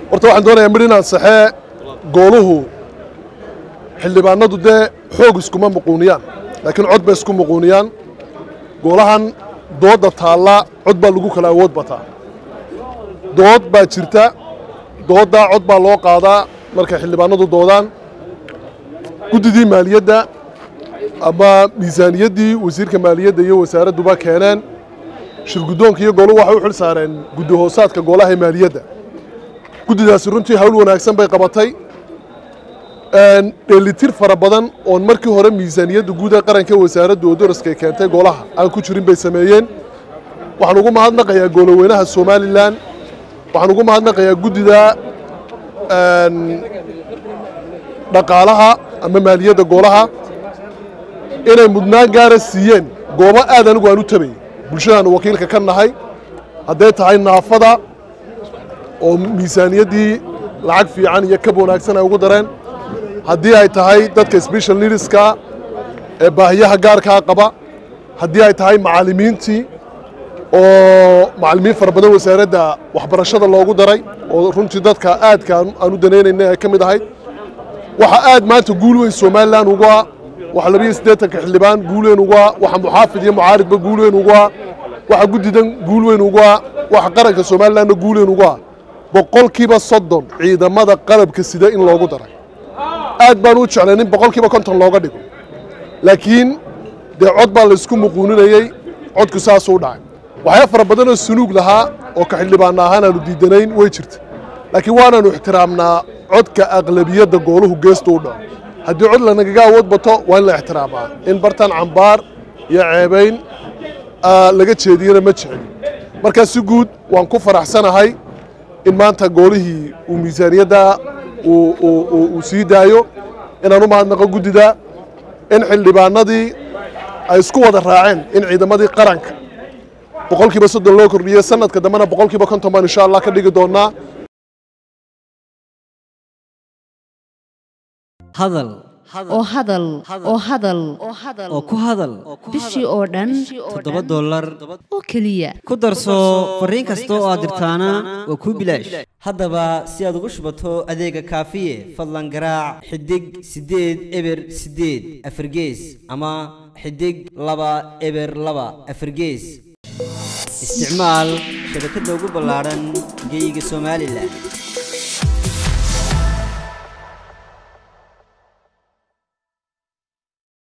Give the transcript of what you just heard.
horta waxaan doonayaa midh inaan saxee gooluhu xildhibaanadu dee xoog iskuma muquuniyaan laakiin cod bay isku muquuniyaan goolahan doodda taalla cod baa lagu kala awood bataa dood baa jirta dooddaa cod baa loo qaadaa markay xildhibaanadu doodaan guddidii maaliyadda ama miisaaniyaddii wasiirka maaliyadda iyo wasaaradduba keeneen shirguddoonka iyo gooluhu waxay u xil saareen guddi hoosaadka goolaha ee maaliyadda guddidaasi runtii hawl wanaagsan bay qabatay dheelitir fara badan oon markii hore miisaaniyadda guud ee qaranka wasaaraddu oo daraskay keentay goolaha aan ku jirin bay sameeyeen waxaan ugu mahadnaqayaa gooloweynaha somalilan waxaan ugu mahadnaqayaa guddida dhaqaalaha ama maaliyadda goolaha inay mudnaan gaara siiyeen goobo aad anigu aan u tabayy bulshadaanu wakiilka ka nahay hadday tahay naafada oo miisaaniyaddii lacag fiican iyo kab wanaagsan ay ugu dareen haddii ay tahay dadka special needska ee baahiyaha gaarkaa qaba haddii ay tahay macallimiintii oo macallimiin fara badan wasaaradda waxbarashada loogu daray oo runtii dadka aadka aan u danaynayna ay ka mid ahayd waxa aad maanta guul weyn somalilan ugu ah waxa labiyo siddeetanka xildhibaan guul weyn ugu ah waxa muxaafid iyo mucaaridba guul weyn ugu ah waxa guddidan guul weyn ugu ah waxa qaranka somalilanna guul weyn ugu ah boqolkiiba soddon ciidamada qalabka sida in loogu daray aad baan u jeclayn in boqolkiiba konton looga dhigo laakiin dee cod baa laysku muquuninayey codku saasuu u dhacay waxyaa fara badanoo sunuug lahaa oo ka xildhibaana ahaan aanu diidanayn way jirta laakiin waanaanu ixtiraamnaa codka aqlabiyadda gooluhu geestu u dhaco haddii cod lanagaga awood bato waa in la ixtiraamaa in bartan cambaar iyo ceebayn laga jeediyana ma jeceli markaa si guud waan ku faraxsanahay in maanta goolihii uu miisaaniyadda uu sii daayo inaan u mahadnaqo guddida in xildhibaanadii ay isku wada raaceen in ciidamadii qaranka boqolkiiba soddon loo kordhiyo sanadka dambena boqolkiiba konton baan insha allah ka dhigi doonaa hadal oo hadal oo hadal oo ku hadal bishii oo dhan toddoba dollar oo keliya ku darso fariin kasta oo aad dirtaana waa kuu bilaash haddaba si aad ugu shubato adeega kaafiye fadlan garaac xidig siddeed eber siddeed afargees ama xidig laba eber laba afargees isticmaal shabakadda ugu ballaadhan geeyiga somalilan